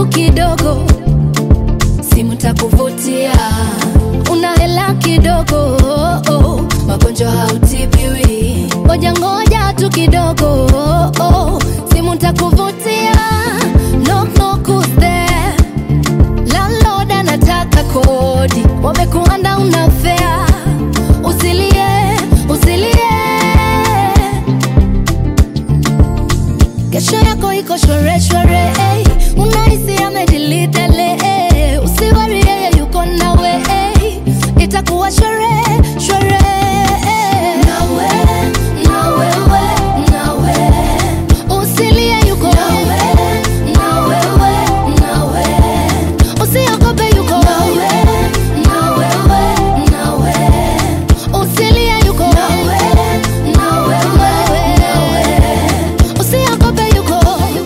kidogo, simu takuvutia, una hela kidogo, magonjwa hautibiwi, ngoja ngoja tu kidogo, simu takuvutia, knock knock who's there? Landlord anataka kodi, wamekuanda unafea, usilie usilie, kesho yako iko shware shware, ey. unahisi amedilitele, ey. usiwari yeye yuko nawe, ey. itakuwa shware shware, ey. nawe na wewe nawe usilie yuko nawe na wewe nawe usiogope yuko nawe na wewe nawe usilie yuko nawe na wewe nawe usiogope yuko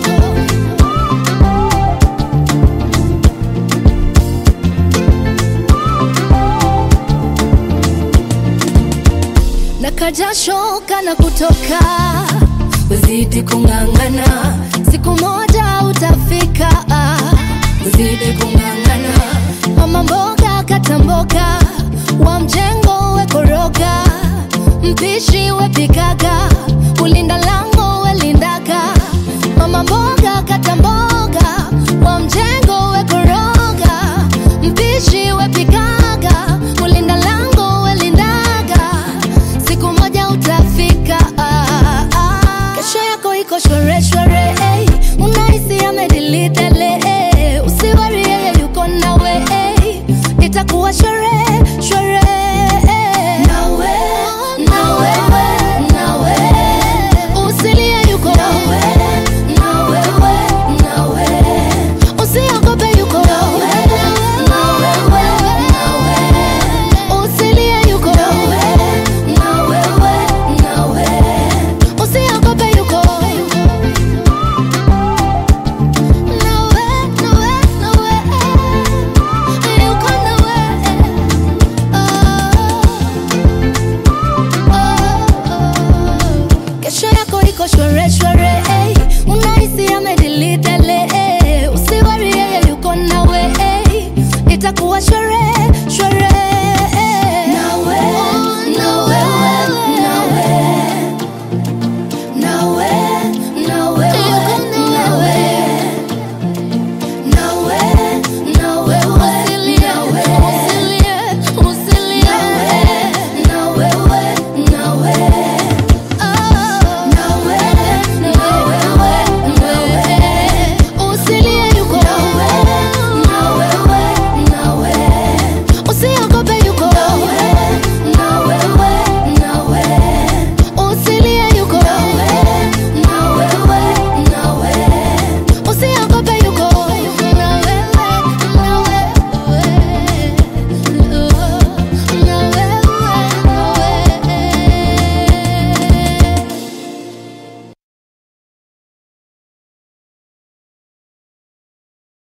na kajasho kana kutoka, uzidi kung'ang'ana, siku moja utafika, uzidi kung'ang'ana. Mama mboga kata mboga, wa mjengo we koroga, mpishi we pikaga, ulinda lango we lindaga. Mama mboga kata mboga, wa mjengo we koroga, mpishi we pikaga, ulinda lango we lindaga siku moja utafika ah, ah. kesho yako iko shware shware ey. unahisi amedilitele ey. usiwari yeye yuko nawe ey. itakuwa shware shware ey. nawe na wewe nawe usilie yuko nawe na wewe nawe usiogope yuko nawe na wewe nawe usilie yuko nawe na wewe nawe usiogope yuko nawe nawe nawe yuko nawe kesho yako iko shware shware ey. unahisi amedilitele ey. usiwari yeye yuko nawe ey. itakuwa shware